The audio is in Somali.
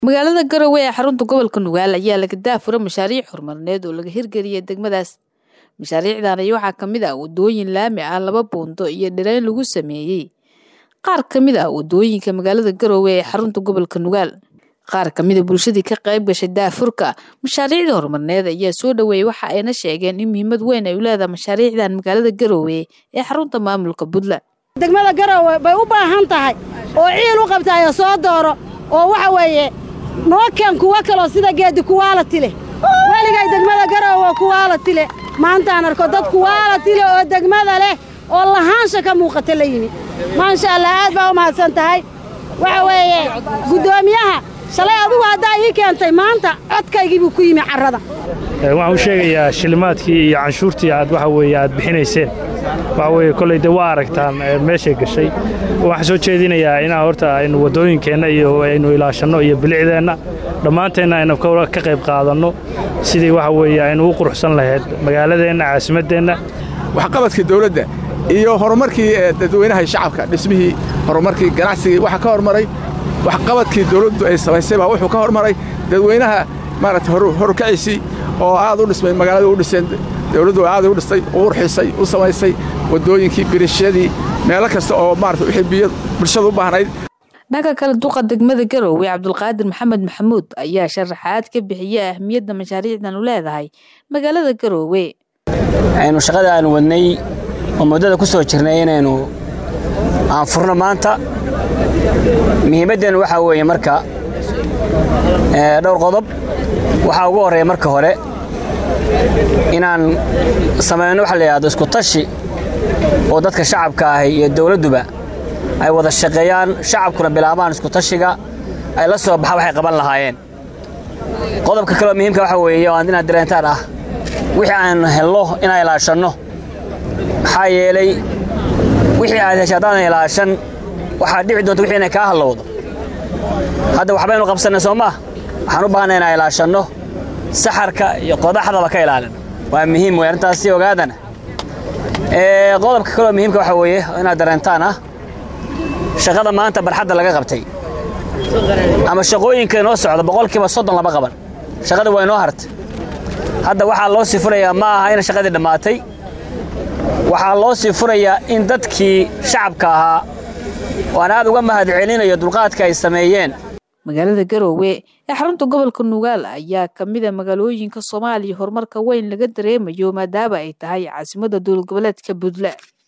magaalada garowe ee xarunta gobolka nugaal ayaa laga daafura mashaariic horumarineed oo laga hirgeliyay degmadaas mashaariicdan ayaa waxaa ka mid ah wadooyin laami ah laba buundo iyo dhirayn lagu sameeyey qaar ka mid ah wadooyinka magaalada garowe ee xarunta gobolka nugaal qaar ka mida bulshadii ka qayb gashay daafurka mashaariicda horumarineed ayaa soo dhaweeyey waxa ayna sheegeen in muhiimad weyn ay u leedahay mashaariicdan magaalada garowe ee xarunta maamulka puntland degmada garowe bay u baahan tahay oo ciil u qabtaayo soo dooro oo waxa weeye noo keen kuwo kaloo sida geedi kuwaala tile weligay degmada garowe kuwaala tile maantaan arko dad kuwaala tile oo degmada leh oo lahaansha ka muuqata la yimid maasha allah aad baa u mahadsan tahay waxa weeye guddoomiyaha shalay adugu haddaa ii keentay maanta codkaygii buu ku yimi carrada waxaan u sheegayaa shilimaadkii iyo canshuurtii aad waxa weeye aad bixinayseen waxa weeye kolley dee waa aragtaan meeshay gashay waxaan soo jeedinayaa inaan horta aynu waddooyinkeenna iyo aynu ilaashanno iyo bilicdeenna dhammaanteenna aynu ka qayb qaadanno sidii waxa weeye aynu u quruxsan lahayd magaaladeenna caasimaddeenna waxqabadkii dawladda iyo horumarkii dadweynaha shacabka dhismihii horumarkii ganacsigii waxa ka hormaray waxqabadkii dawladdu ay samaysay baa wuxuu ka hormaray dadweynaha maaragtay horkaciisii oo aad u dhismay magaalada u dhiseen dawladdu aad u dhistay u qurxisay u samaysay waddooyinkii birishadii meelo kasta oo maarata wixii biyo bulshada u baahnayd dhanka kale duqa degmada garowe cabdulqaadir maxamed maxamuud ayaa sharaxaad ka bixiyey ahmiyadda mashaariicdan u leedahay magaalada garowe aynu shaqada aanu wadnay oo muddada ku soo jirnay inaynu aan furno maanta muhiimaddan waxaa weeye marka dhowr qodob waxaa ugu horreeya marka hore inaan samayno waxa la yidhahdo isku tashi oo dadka shacabka ahi iyo dawladduba ay wada shaqeeyaan shacabkuna bilaabaan isku tashiga ay la soo baxa waxay qaban lahaayeen qodobka kaleoo muhiimka waxa weeye oo inaad dareentaan ah wixii aan helno inaan ilaashanno maxaa yeelay wixii aad hesha haddaadan ilaashan waxaad dhici doonta wixii inay kaa hallowdo hadda waxbaynu qabsannay soo maa waxaan u baahanay inaan ilaashanno saxarka iyo qodaxdaba ka ilaalin waa muhiim wey arrintaasi ogaadana qodobka kaloo muhiimka waxa weeye inaad dareentaan ah shaqada maanta barxadda laga qabtay ama shaqooyinka inoo socda boqolkiiba soddon lama qaban shaqada waa inoo hartay hadda waxaa loo sii furayaa ma aha ina shaqadii dhammaatay waxaa loo sii furayaa in dadkii shacabka ahaa oo aan aad uga mahad celinayo dulqaadka ay sameeyeen magaalada garowe ee xarunta gobolka nugaal ayaa ka mid a magaalooyinka soomaaliya horumarka weyn laga dareemayo maadaama ay tahay caasimadda dowlad goboleedka puntland